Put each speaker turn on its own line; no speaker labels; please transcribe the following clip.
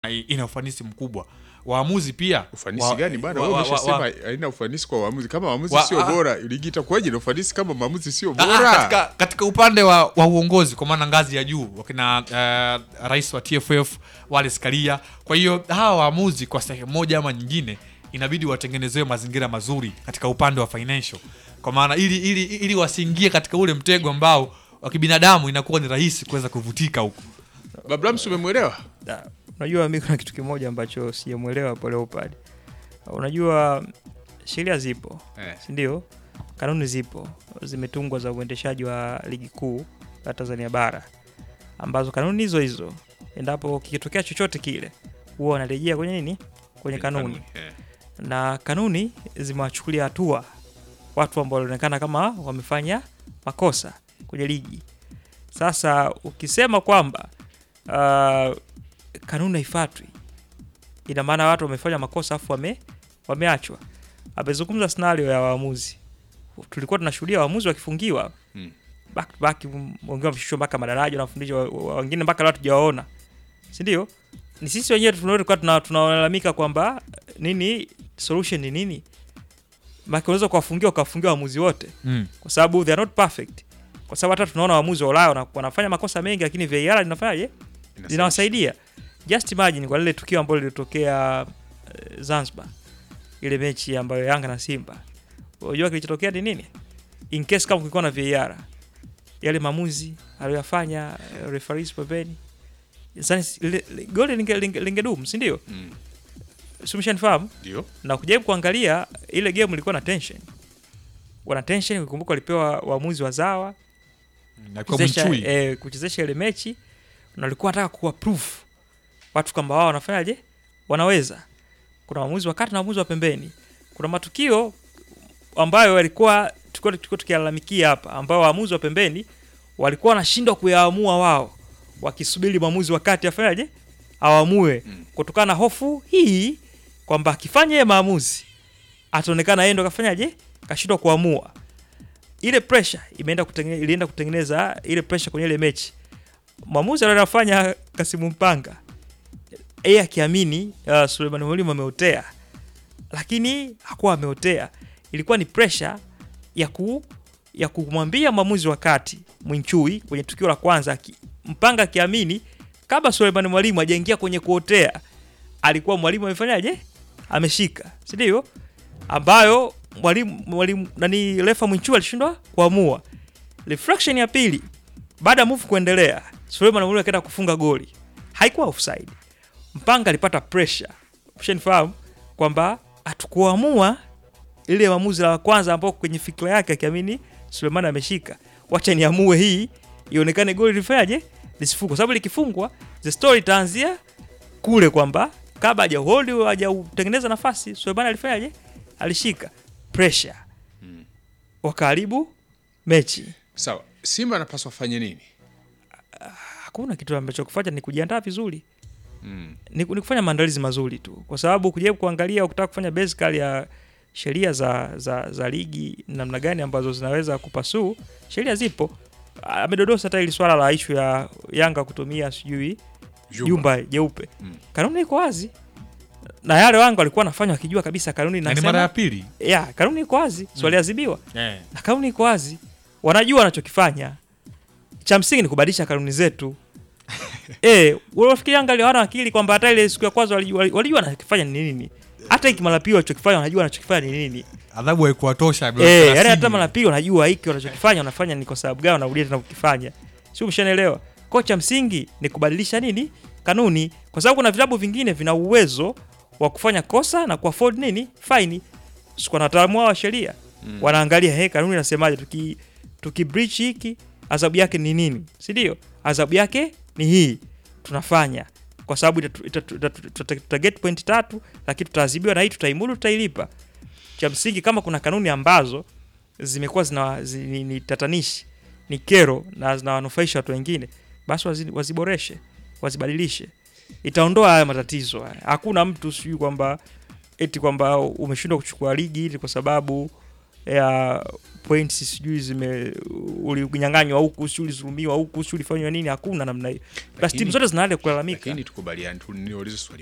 ina ufanisi mkubwa. Waamuzi pia
Ufanisi
wa-
gani bwana?
wa-
Wewe
wa- wa-
umeshasema haina ufanisi kwa waamuzi. Kama waamuzi
Wa-
sio
ah.
bora, ligi itakuwaje na ufanisi kama maamuzi sio
Ah,
bora?
katika, katika upande wa, wa uongozi kwa maana ngazi ya juu wakina uh, rais wa TFF Wallace Karia. Kwa hiyo hawa waamuzi kwa sehemu moja ama nyingine inabidi watengenezewe mazingira mazuri katika upande wa financial, kwa maana ili, ili, ili wasiingie katika ule mtego ambao wa kibinadamu inakuwa ni rahisi kuweza kuvutika huko.
Babrams, umemwelewa?
Da, unajua mi kuna kitu kimoja ambacho sijamwelewa hapo Leopard. Unajua sheria zipo
Eh.
si ndio? Kanuni zipo zimetungwa za uendeshaji wa ligi kuu la Tanzania bara, ambazo kanuni hizo hizo endapo kikitokea chochote kile huwa wanarejea kwenye nini, kwenye kanuni
Eh.
na kanuni zimewachukulia hatua watu ambao walionekana kama wamefanya makosa kwenye ligi. Sasa ukisema kwamba uh, kanuni haifuatwi, ina maana watu wamefanya makosa afu wame, wameachwa. Amezungumza scenario ya waamuzi, tulikuwa tunashuhudia waamuzi wakifungiwa
Hmm.
back to back, wengine wameshushwa mpaka madaraja, wanafundisha wa- wa- wengine mpaka leo tujawaona, si ndio? Ni sisi wenyewe tulikuwa tuna- tunalalamika kwamba nini solution ni nini? Maana unaweza kuwafungia ukawafungia waamuzi wote
Mm.
kwa sababu they are not perfect, kwa sababu hata tunaona waamuzi wa Ulaya wana- wanafanya makosa mengi, lakini VAR linafanyaje? Linawasaidia. Just imagine kwa lile tukio ambalo lilitokea eh, Zanzibar, ile mechi ambayo Yanga na Simba, unajua kilichotokea ni nini? In case kama kulikuwa na VAR, yale maamuzi aliyoyafanya eh, referees pembeni, sasa ile- ile- goli linge- linge- lingedumu, si ndio?
Mm.
Si umeshanifahamu?
Ndio.
na kujaribu kuangalia ile game ilikuwa na tension, wana tension. Ukikumbuka walipewa waamuzi wazawa
Na kwa
kuchezesha,
Mwinchui.
eh, kuchezesha ile mechi na walikuwa wanataka kuwa proof watu kwamba wao wanafanyaje, wanaweza. Kuna waamuzi wa kati na waamuzi wa pembeni. Kuna matukio ambayo walikuwa tulikuwa tulikuwa tukilalamikia hapa, ambao waamuzi wa pembeni walikuwa wanashindwa kuyaamua wao, wakisubiri mwamuzi wa kati afanyaje, awaamue
Mm.
kutokana na hofu hii kwamba akifanya yeye maamuzi ataonekana yeye ndo kafanyaje, kashindwa kuamua ile pressure imeenda kutengeneza, ilienda kutengeneza ile pressure kwenye ile mechi. Mwamuzi anafanya Kasimu Mpanga yeye akiamini uh, Suleiman Mwalimu ameotea, lakini hakuwa ameotea. Ilikuwa ni pressure ya ku ya kumwambia mwamuzi wa kati Mwinchui kwenye tukio la kwanza, aki- Mpanga akiamini kabla Suleiman Mwalimu hajaingia kwenye kuotea, alikuwa mwalimu amefanyaje, ameshika, si ndio? ambayo mwalimu mwalimu nani refa Mwinchui alishindwa kuamua. Reflection ya pili baada ya move kuendelea, Suleiman Mwalimu akaenda kufunga goli, haikuwa offside. Mpanga alipata pressure, ushanifahamu kwamba hatukuamua ile maamuzi la kwanza ambao kwenye fikra yake akiamini Suleiman ameshika, wacha niamue hii ionekane goli lifanyaje lisifungwe, kwa sababu likifungwa the story itaanzia kule kwamba kabla hajahold hajautengeneza nafasi Suleiman alifanyaje alishika pressure
Mm.
wakaribu mechi.
Sawa. Simba anapaswa afanye nini?
Hakuna kitu ambacho kufanya, ni kujiandaa vizuri,
Mm.
ni, ni kufanya maandalizi mazuri tu, kwa sababu kujaribu kuangalia, ukitaka kufanya basically ya sheria za, za, za ligi namna gani ambazo zinaweza kupasuu, sheria zipo. Amedodosa hata ili swala la ishu ya Yanga kutumia sijui jumba jeupe,
Mm.
kanuni iko wazi na yale Yanga walikuwa wanafanya wakijua kabisa kanuni
Na ni mara ya
inasema,
pili.
ya kanuni iko wazi, so waliadhibiwa
Eh.
na kanuni iko wazi, wanajua wanachokifanya. Cha msingi ni kubadilisha kanuni zetu. Eh, unafikiri Yanga leo hawana akili kwamba hata ile siku ya kwanza walijua walijua wanachokifanya ni nini? Hata hiki mara pili walichokifanya wanajua wanachokifanya ni nini?
Adhabu haikuwatosha.
Eh, yani hata mara pili wanajua hiki wanachokifanya wanafanya ni kwa sababu gani wanarudia tena kukifanya. Sio umeshanielewa? Kocha msingi ni kubadilisha nini? Kanuni, kwa sababu kuna vilabu vingine vina uwezo wa kufanya kosa na kuafford nini? Faini. Sikuwa na wataalamu wao wa sheria
Mm.
wanaangalia he, kanuni inasemaje, tuki tuki breach hiki adhabu yake ni nini, si ndio? Adhabu yake ni hii, tunafanya kwa sababu itatu- itatu- itatu- tuta tuta get point tatu, lakini tutaadhibiwa na hii, tutaimudu, tutailipa. Cha msingi kama kuna kanuni ambazo zimekuwa zina zi, ni, ni tatanishi ni kero na zinawanufaisha watu wengine, basi wazi, waziboreshe wazibadilishe, itaondoa haya matatizo haya. Hakuna mtu sijui kwamba eti kwamba umeshindwa kuchukua ligi ili kwa sababu ya points sijui zime ulinyang'anywa huku sijui ulizulumiwa huku sijui ulifanywa nini hakuna namna hiyo basi
Lakini-
timu zote zina hali ya kulalamika
lakini tukubaliane tu niulize swali